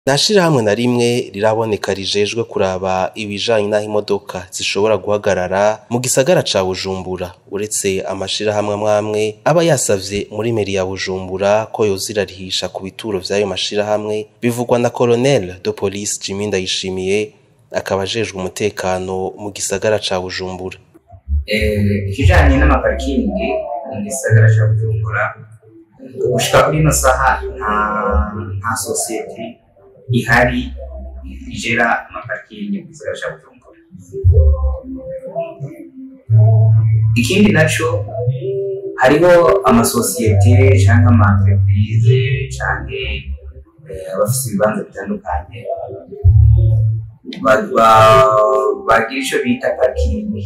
Nta shirahamwe na rimwe riraboneka rijejwe kuraba ibijanye n'aho imodoka zishobora guhagarara mu gisagara ca Bujumbura uretse amashirahamwe amwe amwe aba yasavye muri meri ya Bujumbura ko yoza irarihisha ku bituro vy'ayo mashirahamwe bivugwa na Colonel de Police Jimmy Ndayishimiye akaba ajejwe umutekano mu gisagara ca Bujumbura. ikijanye n'amaparikingi mu gisagara ca Bujumbura gushika kuri ino saha nta nta sosiyete ihari igera amaparikingi mu gisagara ca Bujumbura ikindi naco hariho amasosiyete canke ama entreprise canke eh, abafise ibibanza bitandukanye ba- ba- bagira ico bita parikingi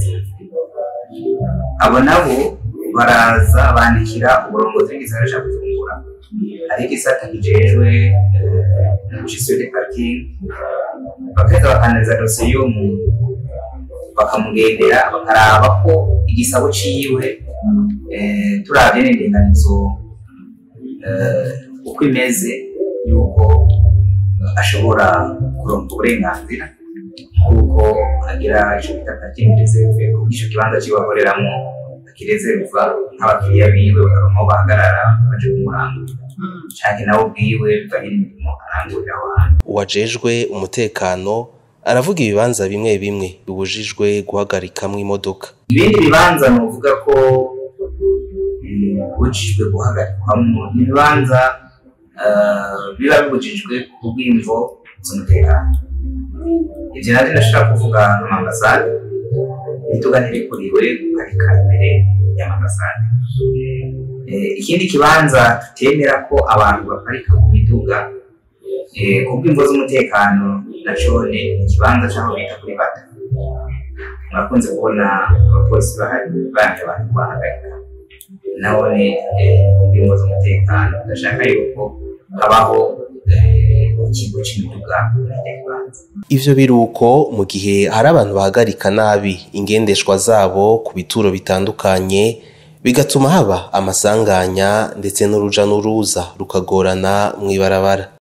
abo nabo baraza bandikira uburongozi bw'igisagara ca Bujumbura hari igisata kijejwe gestion de parking bakaheza bakanariza dosiye y'uwo muntu bakamugendera bakaraba ko igisabo ciwe eh, turavye n'indinganizo eh, uko imeze yuko ashobora kuronka uburenganzira kuko agira ico bita parking reserve kuko ico kibanza ciwe akoreramwo akirezerva nk'abakiriya biwe bakaronka aho bahagarara baje kumurangurira canke nawe ubwiwe bivanye n'imirimo arangurira aho hantu Uwajejwe umutekano aravuga ibibanza bimwe bimwe bibujijwe guhagarikamwo imodoka. ibindi bibanza novuga ko mm, bibujijwe guhagarikwamwo ni ibibanza eh, biba bibujijwe ku bw'imvo z'umutekano ivyo navyo ndashobora kuvuga nk'amambasade imiduga ntirikuriwe guparika imbere y'amambasade Eh, ikindi kibanza tutemera ko abantu baparika ku miduga eh, ku bw'imvo z'umutekano nacone ni ikibanza c'aho bita kuri bata murakunze kubona abapolisi bahari baje abantu bahagarika nabone eh, ku bw'imvo z'umutekano ndashaka yuko habaho eh, ikigo c'imiduga muri icyo kibanza Ivyo biruko mu gihe hari abantu bahagarika nabi ingendeshwa zabo ku bituro bitandukanye bigatuma haba amasanganya ndetse n'uruja n'uruza rukagorana mw'ibarabara.